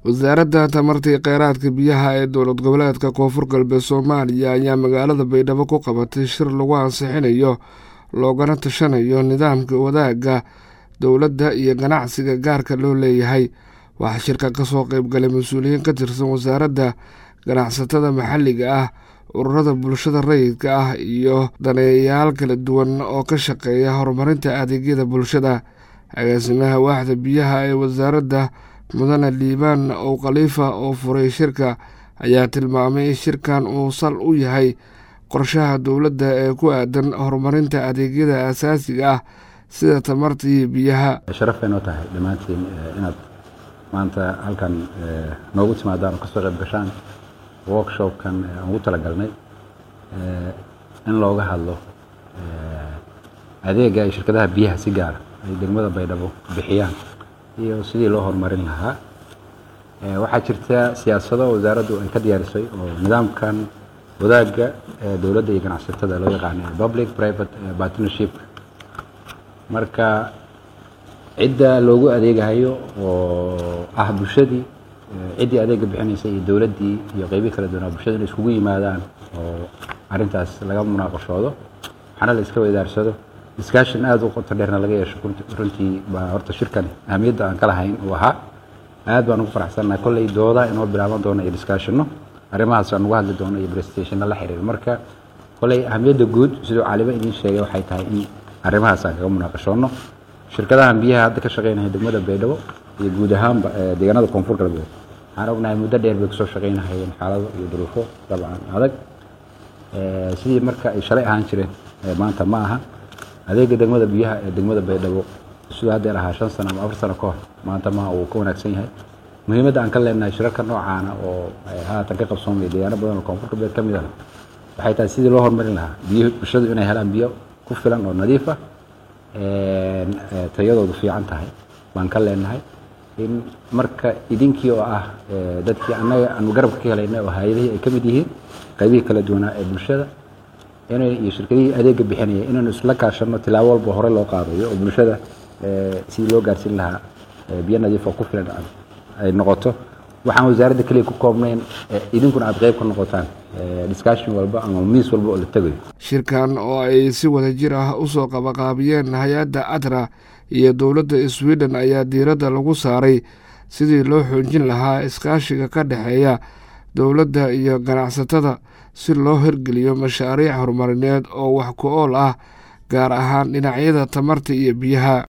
wasaaradda tamartii kheyraadka biyaha ee dowlad goboleedka koonfur galbeed soomaaliya ayaa magaalada baydhabo ku qabatay shir lagu ansixinayo loogana tashanayo nidaamka wadaagga dowladda iyo ganacsiga gaarka loo leeyahay waxaa shirka kasoo qeybgalay mas-uuliyiin ka tirsan wasaaradda ganacsatada maxalliga ah ururada bulshada rayidka ah iyo daneeyayaal kala duwan oo ka shaqeeya horumarinta adeegyada bulshada agaasimaha waaxda biyaha ee wasaaradda mudane liibaan ow khaliifa oo furay shirka ayaa tilmaamay in shirkan uu sal u yahay qorshaha dowladda ee ku aadan horumarinta adeegyada asaasiga ah sida tamarta iyo biyaha sharafay noo tahay dhammaantiin inaad maanta halkan noogu timaadaan oo kasoo qayb gashaan workshopkan aan ugu talagalnay in looga hadlo adeega ay shirkadaha biyaha si gaara ay degmada baydhabo bixiyaan iyo sidii loo horumarin lahaa waxaa jirta siyaasado wasaaraddu ay ka diyaarisay oo nidaamkan wadaagga dowladda iyo ganacsatada loo yaqaana public private partnership marka cidda loogu adeegahayo oo ah bulshadii ciddii adeega bixinaysa iyo dowladdii iyo qeybii kala duwanaa bulshada inay iskugu yimaadaan oo arrintaas laga munaaqashoodo waxaana la iska weydaarsado discussion aada u qoto dheerna laga yeesho runtii baa horta shirkan ahamiyadda aan ka lahayn uu ahaa aad baan ugu faraxsannahay kolley dooda inoo bilaaban doono iyo discussionno arrimahaas aan uga hadli doono iyo presentationno la xiriir marka kolley ahamiyadda guud siduu caalimo idiin sheegay waxay tahay in arrimahaas aan kaga munaaqashoonno shirkadahan biyaha hadda ka shaqeynaya degmada baydhabo iyo guud ahaanba deegaanada koonfur galbeed waxaan ognahay muddo dheer bay kusoo shaqeynahayeen xaalado iyo duruufo dabcan adag sidii marka ay shalay ahaan jireen maanta ma aha adeega degmada biyaha ee degmada baydhabo siduu haddeer ahaa shan sano ama afar sano ka hor maanta maha uu ka wanaagsan yahay muhiimadda aan ka leenahay shirarka noocaana oo haatan ka qabsoomaya deegaano badan oo koonfur galbeed ka mid ah waxay tahay sidii loo horumarin lahaa biyo bulshadu inay helaan biyo ku filan oo nadiif ah tayadoodu fiican tahay baan ka leenahay in marka idinkii oo ah dadkii annaga aanu garabka ka helaynay oo hay-adihii ay ka mid yihiin qaybihii kala duwanaa ee bulshada inay iyo shirkadihii adeega bixinaya inaynu isla kaashanno tilaabo walba hore loo qaadayo oo bulshada sidii loo gaarsiin lahaa biyo nadiif oo ku filan ay noqoto waxaan wasaaradda keliya ku koobnayn idinkuna aad qayb ka noqotaan discussion walba ama miis walba oo la tegayo shirkan oo ay si wada jir ah usoo qabaqaabiyeen hay-adda atra iyo dowladda sweden ayaa diiradda lagu saaray sidii loo xoojin lahaa iskaashiga ka dhexeeya dowladda iyo ganacsatada si loo hirgeliyo mashaariic horumarineed oo wax ku ool ah gaar ahaan dhinacyada tamarta iyo biyaha